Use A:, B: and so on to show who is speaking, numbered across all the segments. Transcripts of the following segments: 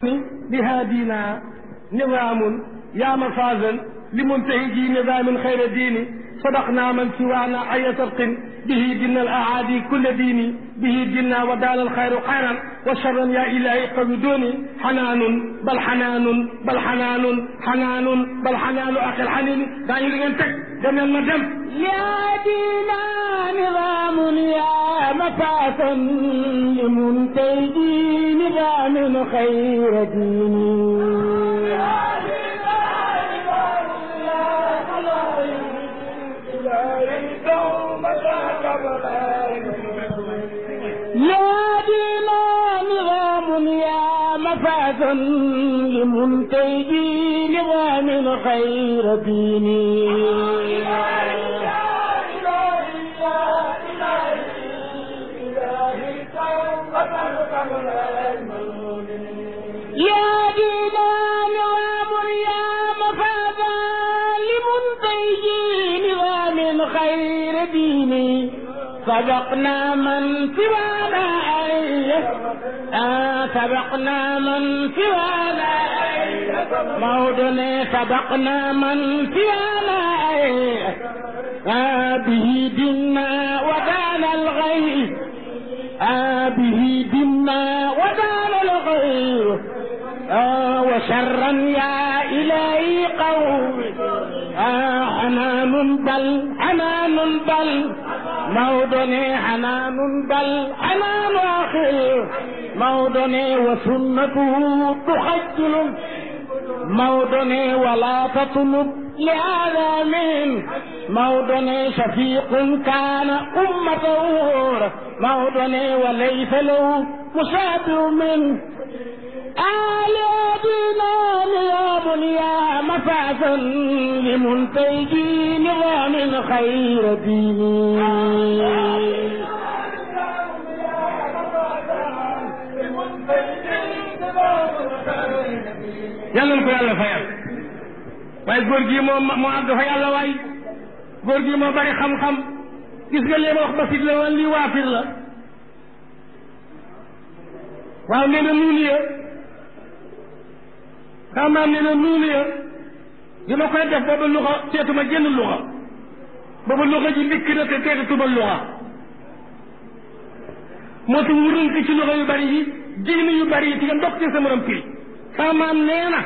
A: بهادينا نظام يا مفازا لمنتهجي نظام خير ديني صدقنا من سوانا أي صدق به دنا الأعادي كل ديني به دنا ودال الخير خيرا وشرا يا إلهي قبدوني حنان بل حنان بل حنان حنان بل حنان أخي الحنين دعني لغنتك دم ما دم
B: يا دينا نظام يا مفاسا لمنتهجي نظام خير ديني يا دينا نظام يا مفازا لمنتجي نظام خير ديني يا دينا نظام يا مفازا لمنتجي نظام خير ديني سبقنا من سوانا آه سبقنا من سوانا موضنا سبقنا من سوانا آه به دنا ودان الغيب آه به دنا ودان الغيب آه وشرا يا إلهي قوم آه حنان بل حنان بل موضني حنان بل حنان آخر موضني وسنته تخجل موضني ولا تطلب لهذا من موضني شفيق كان أمته موضني وليس له مشابه منه آلاتنا نظام يا مفازا لمنتجي نظام خير ديني
A: yàlla na ko yàlla fayal waaye góor gi moo moo àgg fa yàlla waay góor gi moo bari xam-xam gis nga leen wax basit la woon lii waafir la waaw nee na nuunu ya xamaa nee na nuunu ya bi ma koy def booba luxa seetuma jënn luxa booba luxa ji ndikk na te teetatuma luxa moo tax mu rënk ci luxa yu bari yi diine yu bari yi ti nga ndox ci sa morom piri sama maam nee na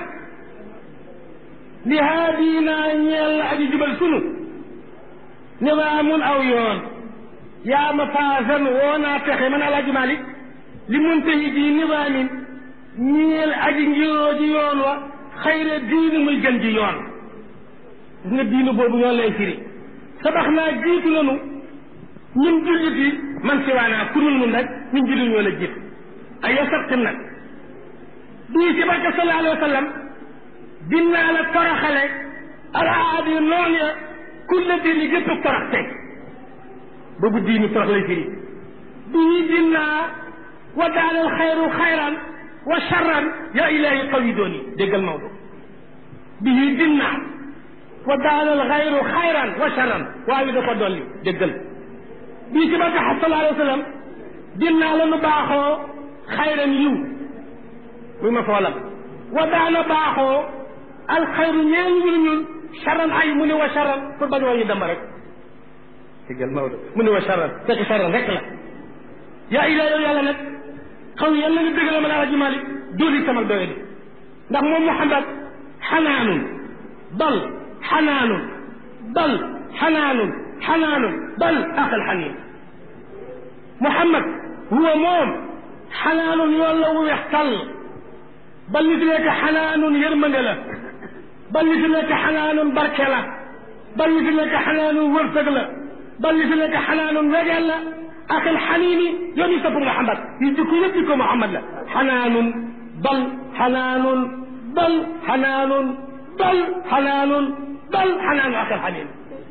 A: li haadina ñeel la aji jubal sunu nizaamun aw yoon yaa ma faasan woo naa texe man alaaji Malik li muntahi ji nizaamin ñeel aji ngiroo ji yoon wa xayra diini muy gën ji yoon gis nga diinu boobu ñoo lay firi sabax naa jiitu nanu ñun jullit yi man siwaanaa kurul nun rek ñun jullit ñoo la jiitu ay yow sabtim nag bii ci barke sallallahu alayhi wa sallam dinaa la toroxale alaadi noon ya kulle diini gépp torox tey boobu diini torox lay firi bii dinaa wa daanal xayru xayran wa charran ya ilahi qaw yi doon yi déggal Maodo bii dinaa wa daanal xayru xayran wa charran waaye da ko dolli déggal bii ci barke sallallahu alayhi wa sallam dinaa la nu baaxoo xayran yiw muy ma foolam wa daana baaxoo alxayru ñeel ñun ñun charan ay mu ne wa charan pour bañ wàññi dama rek déggal Maodo mu ne wa charan fekk charan rek la yaa ilaa yow yàlla nag xaw yàlla nga dëgg la ma laa ji Malik dóoli sama doye di ndax moom Muhammad xanaanun bal xanaanun bal xanaanun xanaanun bal aqal xaniin Muhammad huwa moom xanaanun yoon la wu weex tàll bal li fi nekk xanaanun yërmande la bal li fi nekk xanaanun barke la bal li fi nekk xanaanun wërsëg la bal li fi nekk xanaanun wegeel la akal xaniini yoon yi sopp Muhammad yi jikko yëpp jikko Muhammad la xanaanun bal xanaanun bal xanaanun bal xanaanun bal xanaanu akal xaniin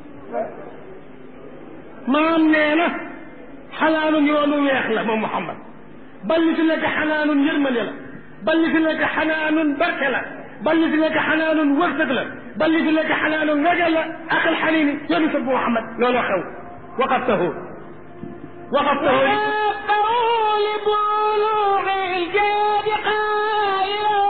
A: maam nee na xanaanun yoonu weex la moom Muhammad bal li fi nekk xanaanun yërmande la bal li fi nekk xanaanun barke la bal li fi nekk xanaanun wërsëg la bal li fi nekk xanaanun wegel la akal xaniini yoonu sopp Muhammad looloo xew waqaftahu وقفته
B: لبلوغ الجاد قائلا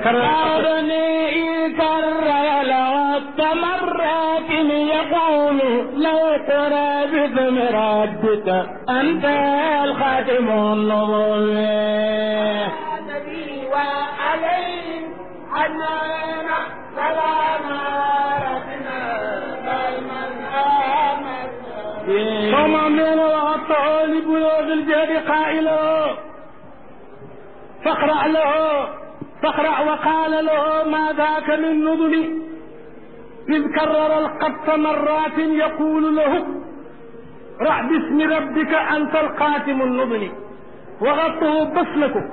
A: كرر
B: قولني إن كرر لعد مرات يقول لو قرى باسم ربك أنت الخاتم النبوي
C: النبي وعليه عنانا سلام ربنا دائما آمنا
A: فما من وغطه لبلوغ الجهد قائلا فاقرأ له فاقرأ وقال له ما ذاك من نذل إذ كرر القط مرات يقول له رع باسم ربك أنت القاتم النذل وغطه بسلكه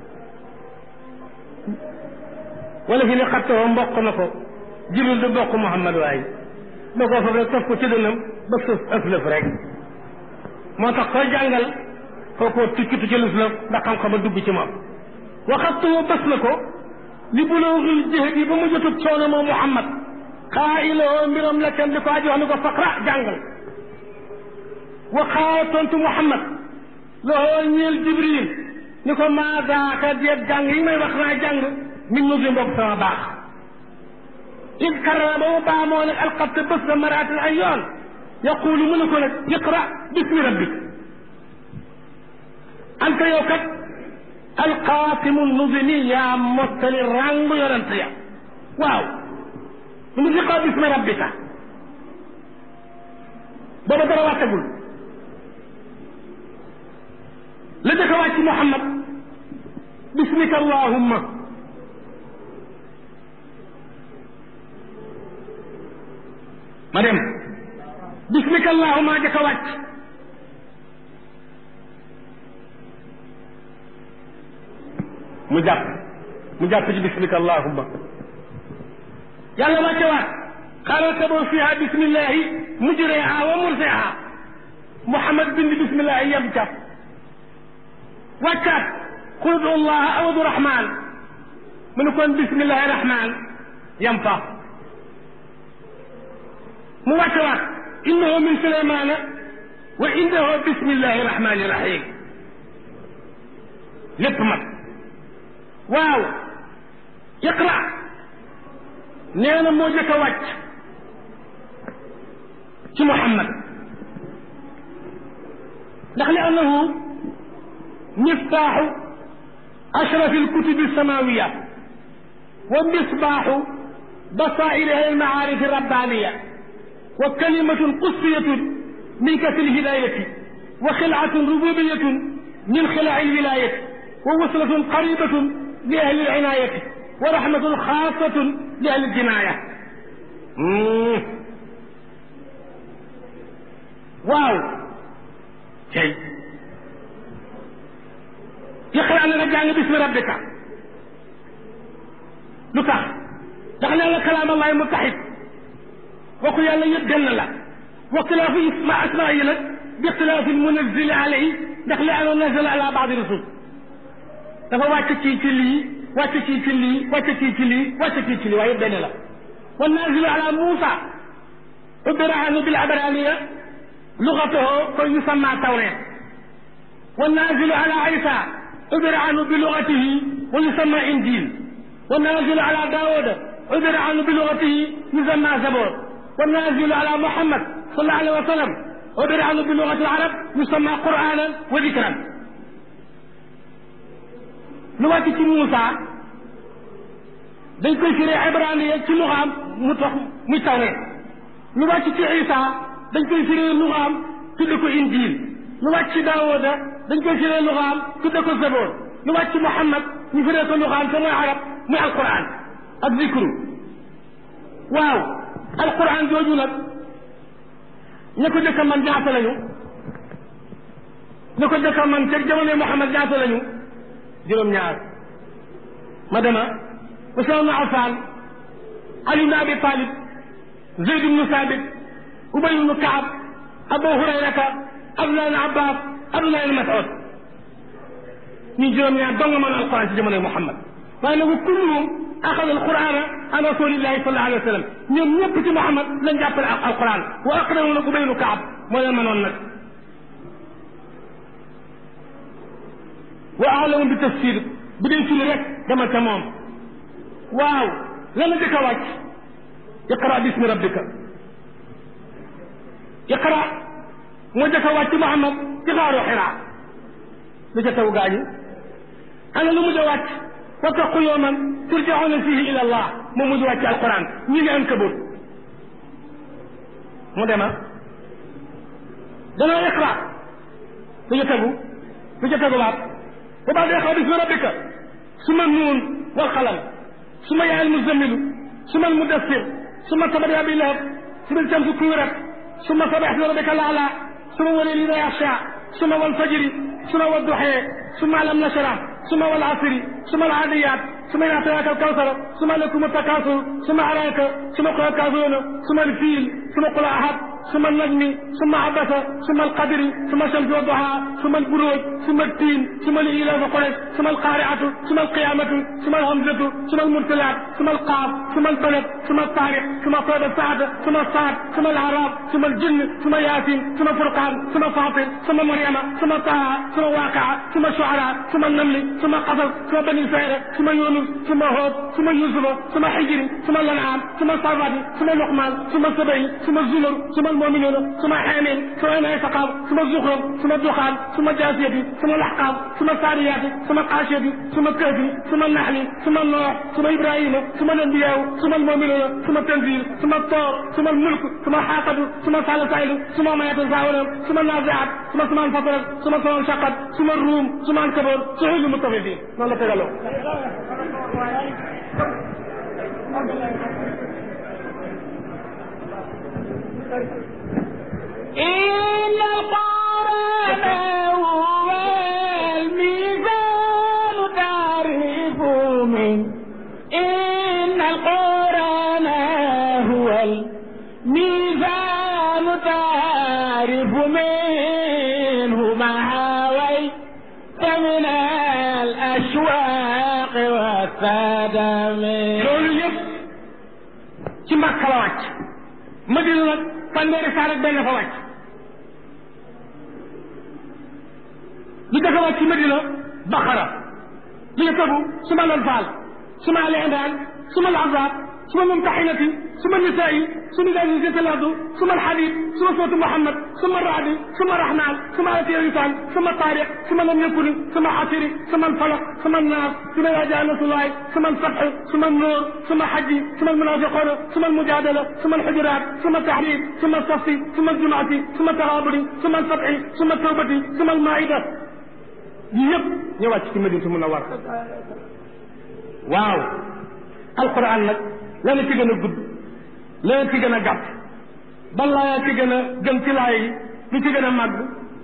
A: wala fi ne xattoo mboq na ko jibril du bokk Muhammad waaye da koo fab rek taf ko ci dënnam ba sëf ëflëf rek moo tax koy jàngal kookoo tukkitu ci lëf ndax xam-xam a dugg ci moom waxattoo bés na ko li bulooxil jihad yi ba mu jotub coono moom Muhammad xaa iloo mbiram la kenn di ko aji wax ni ko faqra jàngal waxaa tontu Muhammad loxoo ñeel jibril ni ko maa daaka deet jàng yi may wax naa jàng min nu fi mbokk sama baax id karara ba mu baamoo nag alxatte bés na maraatin ay yoon yaqulu mu ne ko nag iqra bismi rabbik anta yow kat alqaasimu nuzimi yaa mottali ràngu yonent ya waaw mu ngi iqra bismi rabbika booba dara wàccagul la jëkk a wàcc Muhammad bismika allahumma ma dem bismika allahumma jëkk a wàcc mu jàpp mu jàpp ci bismika allahumma yàlla wàcce waat xaaral taboo fiha bismillahi mujriha wa mursiha Muhammad bind bismillahi yem ca wàccaat qul udu allaha aw udu rahman mu ne kon bismillahi rahman yem fa mu wàcce waat innahu min sulaymana wa innahu bismillahi rahmani rahim lépp mat waaw iqra nee na moo jëkk a wàcc ci Muhammad ndax li annahu miftaaxu ashrafi alkutubi alsamawiya wa misbaaxu basaa'iri almacaarifi alrabbaniya wa kalimatun qudsiyatun min kasri alhidayati wa xilcatun rububiyatun min xilaaci alwilayati wa waslatun qaribatun li ahli alcinayati wa rahmatun xaasatun li ahli aljinaaya waaw tey iqra na nga jàng bismi rabbika lu tax ndax nee la kalaam allahi mutaxid waxu yàlla yëpp benn la wa xilaafu isma asmaa yi nag bi xilaafi munazili alayhi ndax li ano nazala ala baadi rasul dafa wàcc ci ci lii wàcc ci ci lii wàcc ci ci lii wàcc ci ci lii waaye benn la wa nazilu ala Muusa ubira anu bil abraniya lugatahu ko yusamma tawreet wa nazilu ala Isa ubira anu bi lugatihi wa yusamma injil wa nazilu ala Daawuda ubira anu bi lugatihi yusamma zabor wa nazilu ala Muhammad sallallahu alayhi wa sallam ubira anu bi lugati al arab yusamma qur'anan wa dikran lu wàcc ci Muusa dañ koy firee ibraniya ci luxaam mu tax muy tawreet lu wàcc ci Isa dañ koy firee luxaam tudde ko injil lu wàcc ci Daawuda dañ koy firee luxaam tudde ko zaboor lu wàcc ci Muhammad ñu firee ko luxaam te mooy arab muy alquran ak zikru waaw alquran jooju nag ña ko jëkk a man ñaata lañu ña ko jëkk a man ca jamono Muhammad ñaata lañu juróom-ñaar ma dema Usmaan ibn Affaan Ali ibn Abi Talib Zayd ibn Saabit Ubay ibn Kaab Abu Hurayrata Abdullah ibn Abbas Abdullah ibn Mas'ud ñu juróom-ñaar dong mën alquran ci jamono Muhammad waaye nag kulluhum axada alqurana an rasulillahi sallallahu alayhi wa sallam ñoom ñëpp ci Muhammad lañ jàppale ak alquran wa aqdamu nag Ubay ibn Kaab moo leen mënoon nag wa alamu bi tafsir bu dee firi rek dama ca moom waaw lan la jëkk a wàcc iqra bismi rabbika iqra moo jëkk a wàcc Muhammad ci xaaru Xiraa lu ca taw gaañu ana lu mujj a wàcc wattaqu yawman turjauna fihi ila allah moo mujj wàcc alquran ñi ngi Ankabut mu dema danoo iqra lu ca tegu lu ca tegu baat bu baax de iqra bismi rabbika suma nuun wal qalam suma yaay almuzammilu suma almudassir suma tabat yaa bi lahab suma shamsu kuwirat suma sabax bi rabbika laala suma walil ida yaxsha suma wal fajri suma wal duxee suma alam nashrah suma wal asri suma al aadiyat suma ida ataaka al kawsar suma lakum takasur suma araaka suma qul kafiruna suma al fiil suma qul ahad suma najmi suma abasa suma alqadri suma shamsi wa duha suma alburuj suma altiin suma lilafi quraysh suma alqariatu suma alqiyamatu suma alhamzatu suma almursalat suma alqaaf suma albalad suma altaariq suma sada saada suma saad suma alarab suma aljinn suma yasin suma furqan suma fatir suma maryama suma taha suma waaqia suma shuara suma namli suma qasas suma bani israila suma yunus suma hood suma yusufa suma hijri suma lanam suma safati suma luqman suma sabay suma zumar suma المؤمنون ثم حامين ثم انعتقاب ثم الزخرف ثم الدخان ثم الجاثية ثم الأحقاب ثم الثانيات ثم القاشية ثم الكهف ثم النحل ثم النوح ثم إبراهيم ثم الأنبياء ثم المؤمنون ثم التنزيل ثم الطور ثم الملك ثم حاقب ثم سال سائل ثم ما يتساءلون ثم النازعات ثم سمع الفطر ثم سمع انشقت ثم الروم ثم الكبر سعود المطففين ما لا تقالوا
B: إن القرآن هو الميزان تعرف من إن القرآن هو الميزان تعرف منه ما حويت من الأشواق والسدم
A: loolu yëpp ci Makka la wàcc Madina nag fanweeri saar ak benn fa wàcc li dafa wàcc ci Madina Baqara li nga tegu suma Anfaal suma Ali Imran suma Al-Ahzab suma Mumtahinati suma Nisaa'i suma Idaa zulzilatil ardu suma Al-Hadiid suma suuratu Muhammad suma Ra'd suma Rahmaan suma Aayati Insaan suma Taariq suma Lam Yakun suma Hashr suma Al-Falaq suma An-Naas suma Izaa Jaa Nasrullaahi suma Al-Fath suma An-Nuur suma Hajj suma Al-Munaafiquun suma Al-Mujaadala suma Al-Hujuraat suma At-Tahriim suma As-Saff suma Al-Jumu'ati suma At-Taghaabun suma Al-Fath suma At-Tawbati suma Al-Maa'ida yii yëpp ñu wàcc ci Madinatu Munawwara waaw alquran nag lana ci gën a gudd lana ci gën a gàtt ban laaya ci gën a gën ci laay yi lu ci gën a màgg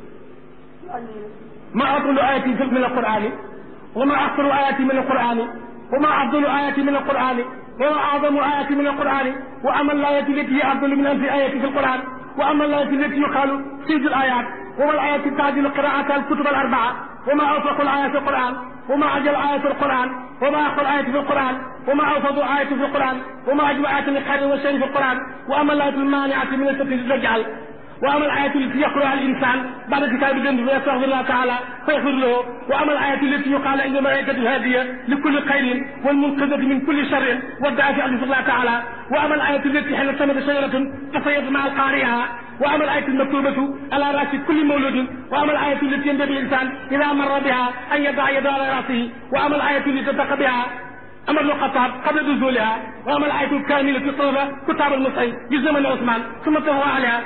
A: ma atulu ayati fi min alqurani wa ma axsaru ayati min alqurani wa ma afdalu ayati min alqurani wa ma azamu ayati min alqurani wa ama alayati allati hiya afdalu min alfi ayati fi alquran wa ama alayati allati yuqalu sayyidu alayat wa ma alayati tajilu qiraata alkutub alarbaa wa ma awsaqu alayati alquran وما أجل آية في القرآن وما أقل آية في القرآن وما أوفض آية في القرآن وما أجمع آية الخير والشر في القرآن وأما الآية المانعة من التي تجعل وأما الآية التي يقرأها الإنسان بعد كتاب الذنب فيستغفر الله تعالى فيغفر له وأما الآية التي يقال عند الملائكة الهادية لكل خير والمنقذة من كل شر والدعاء في الله تعالى وأما الآية التي حين ثمرت شجرة فصيد مع القارئها وأما الآية المكتوبة على رأس كل مولود وأما الآية التي ينبغي الإنسان إذا مر بها أن يضع يده على رأسه وأما الآية التي تتقى بها أمر الخطاب قبل نزولها وأما الآية الكاملة في الطلبة كتاب المصحف في زمن عثمان ثم تهوى عليها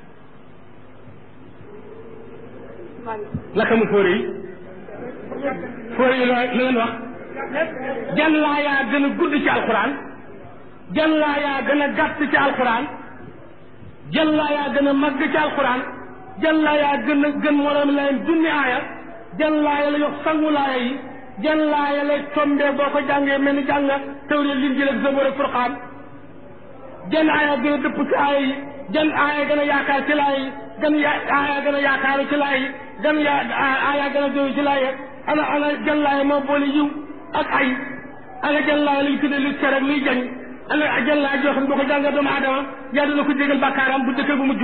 A: naka mu fóore yi fóore yi la leen wax jan laa yaa gën a gudd ci alquran jan laa yaa gën a gàtt ci alquran jan laa yaa gën a màgg ci alquran jan laa yaa gën a gën moroom layeen junni aaya jan laa ya la yox sangu laaya yi jan laa ya lay tombee boo ko jàngee mel ni jàng tawreet linjiil ak zabóor ak furqaan jan aaya gën a dëpp ci aaya yi jan aaya gën a yaakaar ci laaya yi gan ya aaya gën a yaakaar ci laay gan ya aaya gën a doy ci laay ana ana jan laay moo boole yiw ak ay ana jan laay luy tuddee lu tere ak luy jañ ana jan laay joo xam ne boo ko jàngee doomu aadama yaa dina ko jégal bàkkaaram bu dëkk bu mujj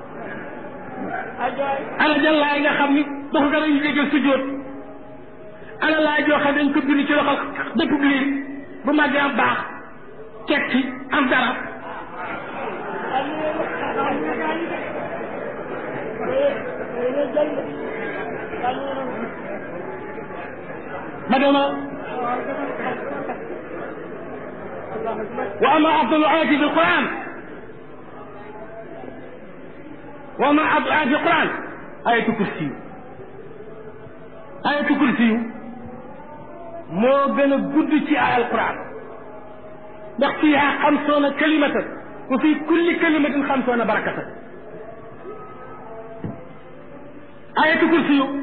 A: ana jan laay nga xam ni boo ko gën a jégal sujjóot ana laa joo xam dañ ko bind ci loxo dëpp liir bu màggee am baax tekki am dara ma dema wa ama afdalu ayati fi lquran wa ama afdalu ayati fi lquran ayatu kursi ayatu kursi moo gën a gudd ci ay alquran ndax fiiha xamsoona kalimatan wa fi kulli kalimatin xamsoona barakatan ayatu kursi yu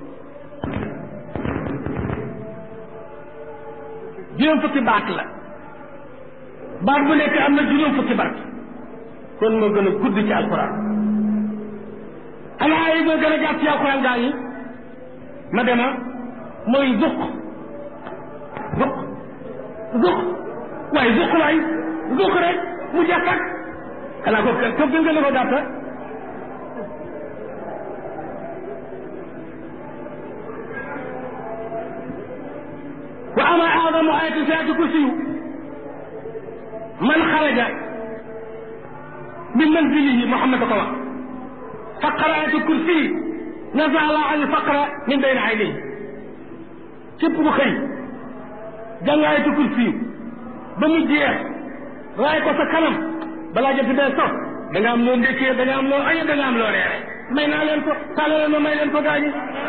A: juróom fukki baat la baat bu nekk am na juróom fukki baat kon moo gën a gudd ci alquran ana ay moo gën a gàtt ci alquran gaa yi ma dema mooy zuq zuq zuq waaye zuq waay zuq rek mu jàkkat xanaa ko ko gën gën a ko gàtta wa ama aadamu ayati saati kursiyu man xaraja min manzilihi Muhammad ko wax faqara ayati kursi naza Allah al faqra min bayni aynayhi képp ku xëy jàng ayati kursi ba mu jeex raay ko sa kanam balaa jot bee sox da nga am loo ndékkee da nga am loo añe da nga am loo reere may naa leen ko tàlla leen ma may leen ko gaañi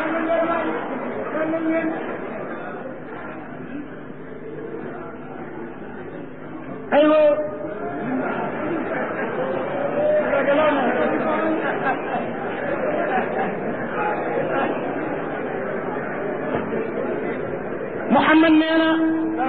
A: aywa Muhammad nee na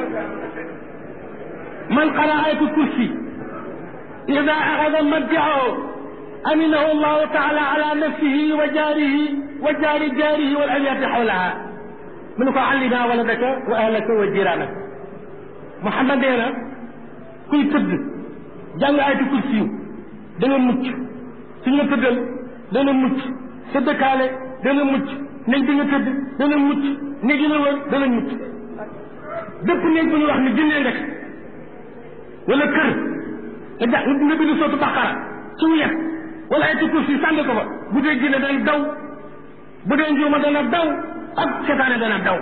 A: man qara ayatul kursi ida axada madjaahu aminahu allahu taala ala nafsihi wa jaarihi wa jaari jaarihi wal amiyati xawlaha mu ne ko allina waladaka wa ahlaka wa jiraanaka Muhammad nee na kuy tëdd jàng ayatul kursi da nga mucc fi nga tëddal dana mucc sa dëkkaale dana mucc néeg bi nga tëdd dana mucc néeg yi la wër dana mucc bépp néeg bu ñu wax ni jëndee nga wala kër nga ja nga bind sootu baqara ci wet wala ayatul kursi sànni ko fa bu dee jinne dana daw bu dee njuuma dana daw ak setaane dana daw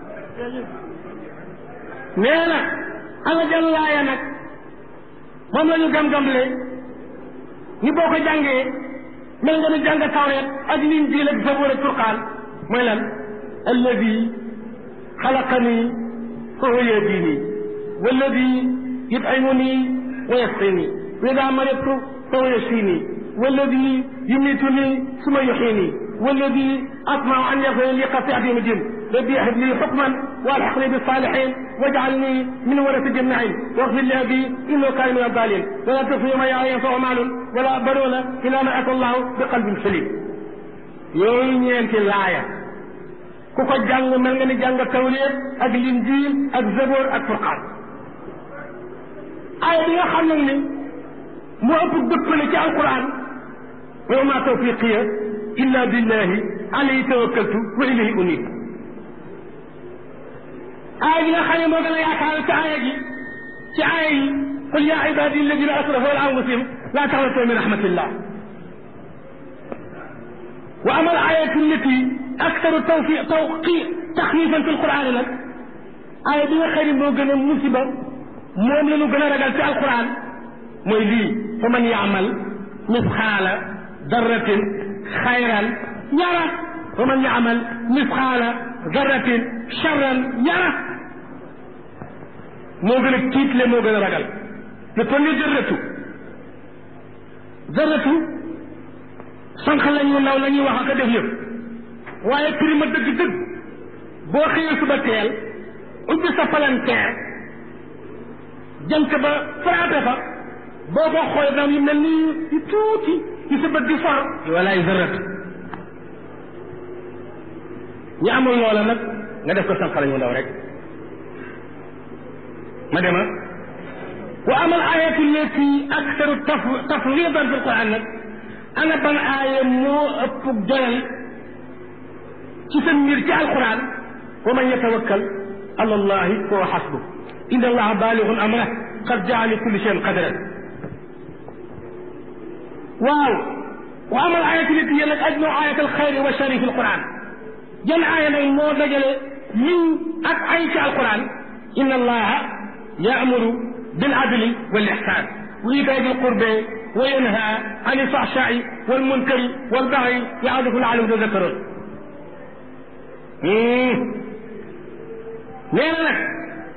A: nee na ana jàllaaya nag moom la ñu gam-gamle ni boo ko jàngee mel nga ni jàng tawreet ak linjiil ak zabuur ak furqaan mooy lan alladi xalaqani fa huwa yahdini walladi yut'imuni wa yasqini wa ida maridtu fa huwa yashfini walladi yumituni suma yuxini walladi asmau an yaxfira li qati'ati min din rabbi hab li xukman والحقني بالصالحين واجعلني من ورثة النعيم واغفر لي ابي انه كان من الضالين ولا تخفي ما ينفع مال ولا بنون الا ما اتى الله بقلب سليم yooyu ñeenti laaya ku ko jàng mel nga ni jàng tawreet ak linjiil ak zaboor ak furqaan aaya bi nga xam nag ni moo ëpp dëppale ci alquran wa ma tawfiqiya illa billahi alayhi tawakkaltu wa ilayhi unib aaya bi nga xam ne moo gën a yaakaar ci aaya gi ci aaya yi qul ya ibadi alladina asrafu ala anfusihim la taqnatu min rahmatillah wa ama al ayatu allati aktaru tawfi tawqi taxwifan fi alquran nag aaya bi nga xam ne moo gën a musiba moom la ñu gën a ragal ci alquran mooy lii fa man yaamal misxaala darratin xayran yara wa man yaamal misxaala darratin charran yara moo gën a tiitle moo gën a ragal te kon ni dërratu dërratu sànq la ñu naw la ñuy wax ak a def yëpp waaye prima dëgg-dëgg boo xëyee suba teel ubbi sa palanteer jant ba frappé fa boo ko xool dam yu mel ni yu tuuti yu sa bët di for walaay dërratu ñu amul loola nag nga def ko sànq la ñu ndaw rek ma dema wa amal ayatu lati aktaru taf tafridan fi alquran nag ana ban aaya moo ëpp doyal ci sa mbir ci alquran wa man yatawakkal ala allahi huwa xasbu inna allaha baaligun amra qad jaa li kulli shayin qadran waaw wa amal ayatu lati hiya nag ajnu ayat alxayri wa shari fi alquran jan aaya nag moo dajale yiw ak ay ci alquran inna allaha yaamuru bil adli wal ihsan wa itaa dil qurbe wa yanha an alfahshai wal munkari wal bagyi ya'idukum la'allakum tadhakkarun nee na nag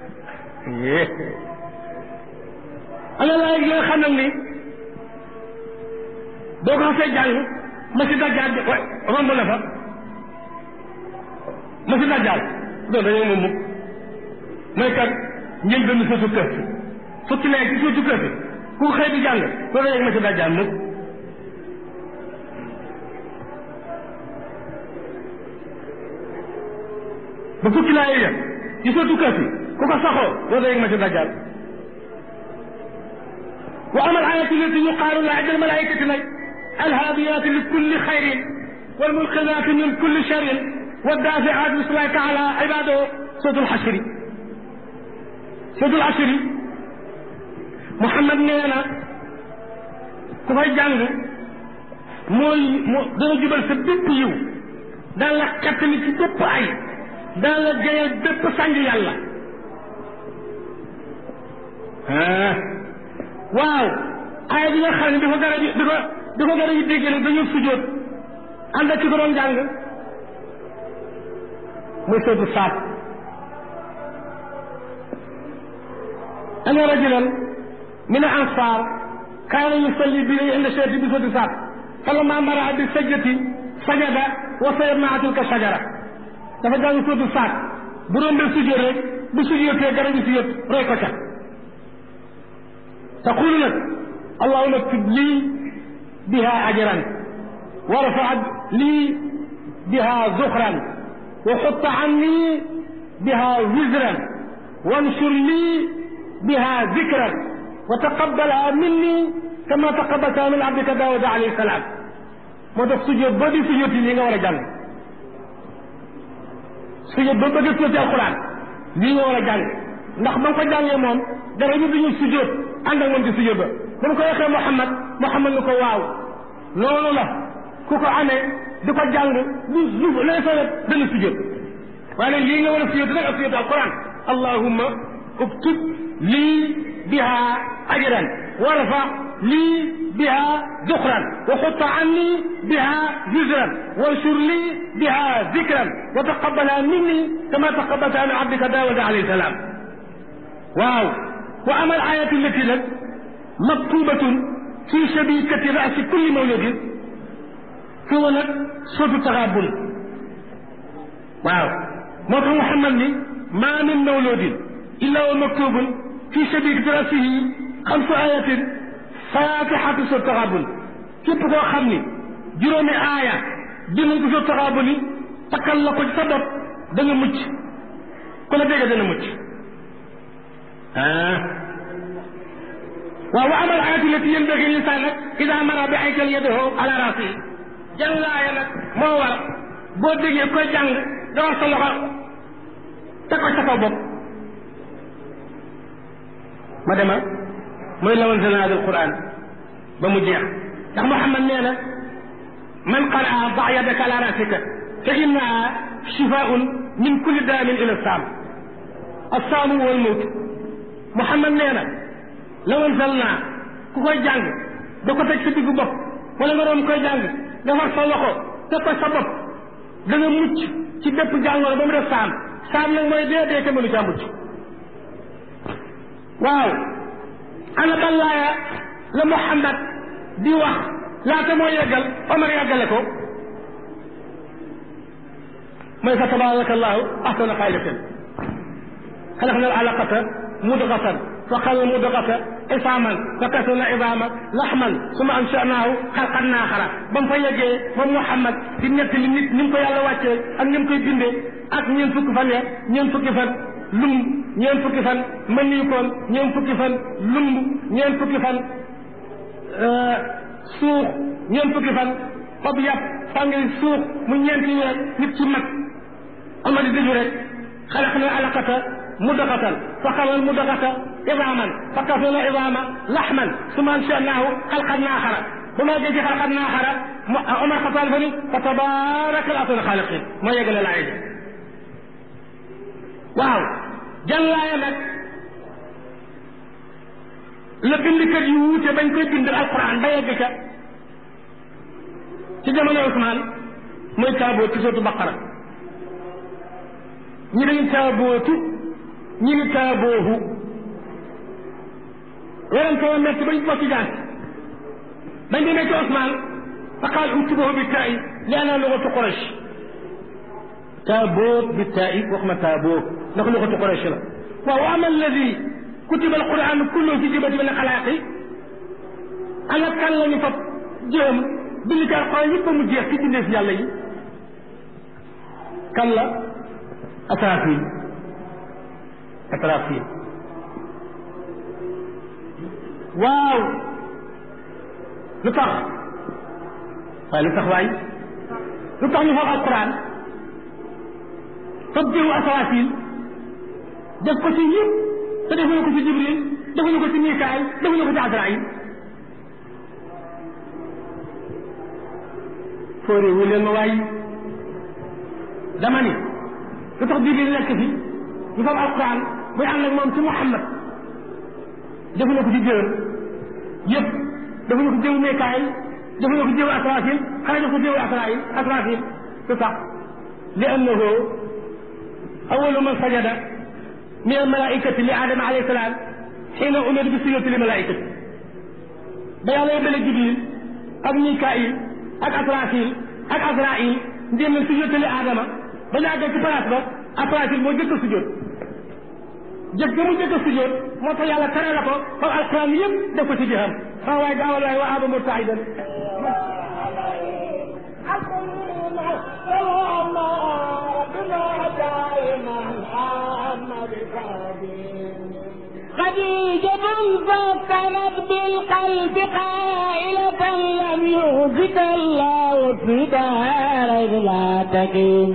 A: ana laa yi nga xam nag ni boo ko xasee jàng ma si dajjaal romb na fa ma si dajjaal doon dañoo moom mukk mooy kat njël benn sootu kër si fukki nekk ci sootu kër si ku xëy di jàng doo dañoo ma si dajjaal mukk ba fukki laa yëg ci sootu kër si ku ko saxoo doo dañoo ma si dajjaal wa amal ayatu lati yuqaalu la ajal malaikati nag الهاديات لكل خير والملقذات من كل شر والدافعات بسم الله تعالى عباده سورة الحشر سورة الحشر محمد نينا ku fay jàng mooy moo dana jubal sa bépp yiw daan la xettali ci bépp ay daan la jëyal bépp sànj yàlla waaw ay bi nga xam ne dafa gara di dafa di ko gën a dégg nag dañoo sujjóot ànd ak ci ko doon jàng muy sootu saat ana rajulan min al ansar kaana yusalli bi inda shayti bi sootu saat falamma mara bi sajdati sajada wa sayarna tilka shajara dafa jàng sootu saat bu rombee sujjóot rek bu sujjóotee garab yi sujjóot roy ko ca taqulu nag allahumma tib lii بها أجرا وارفع لي بها ذخرا وحط عني بها وزرا وانشر لي بها ذكرا وتقبلها مني كما تقبلتها من عبدك داود عليه السلام moo tax sujjóot ba di sujjóot yi nga war a jàng sujjóot ba bëgg sujjóot alquran lii nga war a jàng ndax ba nga ko jàngee moom dara ñu duñu sujjóot ànd ak moom ci sujjóot ba ba mu ko waxee Muhammad Muhammad ni ko waaw loolu la ku ko amee di ko jàng lu lu lay fa dana sujjóot waaye nag lii nga war a sujjóot nag ak sujjóot alquran allahumma uktub lii biha ajran warfa lii biha dukran wa xutta anni biha wizran wanshur lii biha dikran wa taqabbalha minni kama taqabbalta min abdika daawuda alayhi salaam waaw wa amal ayatu lati nag maktubatun fi shabikati rasi kulli mawludin foofu nag sootu taxaabun waaw moo tax Muhammad ni maa min mawludin illa wa maktubun fi shabikati rasihi xamsu ayatin fatihatu sootu taxaabun képp koo xam ni juróomi aaya dinañ ko sootu taxaabun ni takkal la ko ci sa bopp da nga mucc ku la dégg dana mucc ah waaw wa amal ayatu lati yanbaghi linsaan nag ida mara bi aykal yadahu ala rasi jàng laaya nag moo war boo déggee koy jàng nga wax sa loxo teg ko sa kaw bopp ma dema mooy lawan zalna al quran ba mu jeex ndax Muhammad nee na man qaraa da yadaka ala rasika fa innaha shifaun min kulli daamin ila saam assaamu wal mawt Muhammad nee na lawan sal naa ku koy jàng da ko teg sa diggu bopp wala nga doon koy jàng nga far sa loxo teg ko sa bopp da nga mucc ci bépp jàngoro ba mu def saam saam nag mooy dee dee te mënu caa mucc waaw ana ban laaya la Muhammad di wax laata moo yeggal Omar yeggale ko mooy fa tabaraka allahu ahsana xaaliqin xalaqna al alaqata mudgatan فخلق مضغة عصاما فكسونا عظاما لحما ثم انشأناه خلقا آخر بام فا يجي moom Muhammad di ñett li nit ni mu ko yàlla wàccee ak ni mu koy bindee ak ñeent fukki fan ya ñeent fukki fan lumb ñeent fukki fan mëniyu koon ñeent fukki fan lumb ñeent fukki fan suux ñeent fukki fan xob yàpp fàngi suux mu ñeenti weer nit ci mag ama di dëju rek xalaqna alaqata mudaqatan fa xalal mudaqata idaman fa kasana idama laxman suma anshanahu xalqan axara bu ma dee ci xalqan axara Omar Xataan fa ni fa tabaraka al ahsanu xaaliqin moo yeggale laay ji waaw jàllaaya nag la bindkat yu wuute bañ koy bind alquran ba yegg ca ci jamono Ousmane mooy taaboo ci sootu baqara ñi dañu taabootu ñi ni taaboohu werante wa metti bañ bokk jaan bañ demee ci Ousmane fa qaal uktubuhu bi taa'i li anna lugatu Quraysh taaboot bi taa'i wax ma taaboo ndax lugatu Quraysh la waaw ama alladi kutiba alquran kullu fi jibati min xalaaqi ana kan la ñu fab jéem bind ci alquran yëpp ba mu jeex ci bindee fi yàlla yi kan la Asrafil Asrafil waaw lu tax waaye lu tax waay lu tax ñu fab alquran fab jëwu Asrafil def ko ci yëpp te defuñu ko ci Jibril defuñu ko ci Mikaayil defuñu ko ci Azraayil foore wu leen ma waay dama ni lu tax Jibril nekk fi ñu fab alquran buy ànd ak moom ci Muhammad defuñu ko ci jëwam yëpp defuñu ko jëwu Mikaayil defuñu ko jëwu Asrafil xanaa def ko jëwu Asraayil Asrafil lu tax li annahu awalu man sajada min almalaikati li Adama alayhi salaam xiina umir bi sujudi li malaikati ba yàlla yóbbale Jibril ak Mikaayil ak Asrafil ak Azrail ndéem leen sujjóot li Adama ba ñu àggee ci place ba Asrafil moo jëkk a sujjóot jëkk ga mu jëkk a sujjóot moo tax yàlla tere la ko ba alquran yëpp def ko ci jëxam sama waay gaawal waay wa aba murtaidan
B: خديجة فكنت بالقلب قائلة لم يهزك الله في دار لا تقيم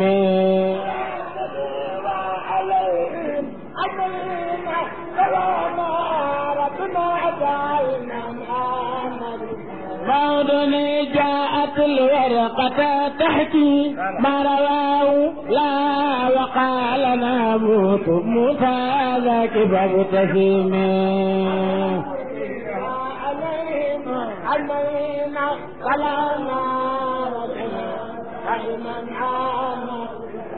B: بعدني جاءت الورقة تحكي ما رواه لا وقال ناموت موسى ذاك فابتسم
C: علينا ولا نار علما عاما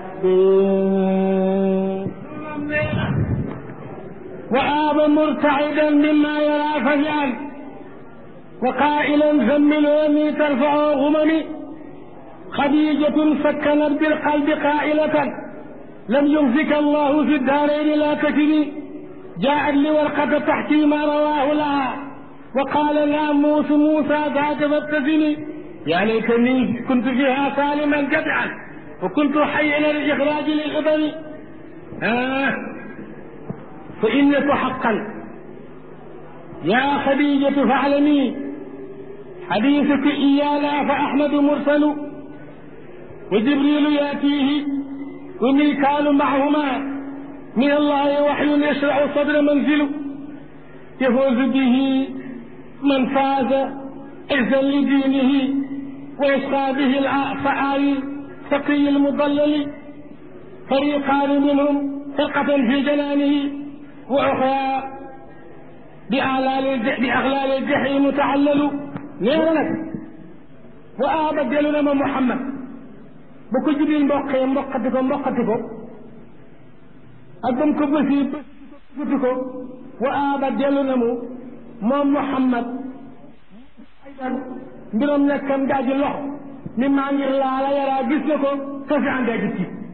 A: وآب مرتعدا مما يرى فجأة وقائلا زملوني ترفع غممي خديجة سكنت بالقلب قائلة لم يخزك الله في الدارين لا تكني جاءت لورقة تحكي ما رواه لها وقال ناموس موسى ذاك فابتسمي يا ليتني كنت فيها سالما جدعا وكنت حيا للإخراج للغضب آه فإنك حقا يا خديجة فاعلمي حديثك إيانا فأحمد مرسل وجبريل يأتيه وميكال معهما من الله وحي يشرع صدر منزل يفوز به من فاز عزا لدينه ويشقى به الفعال فقي المضلل فريقان منهم فرقة في جنانه وأخرى بأغلال بأغلال الجحيم تعللوا نيرنك وآبدلنا من محمد بكل جبريل مبقي مبقتكم مبقتكم أدم كبسي بسكتكم وآبدلنا من محمد أيضا mbiram nekkam daaji lox mi maa ngir laala yaraa gis na ko kasi an daaji tiit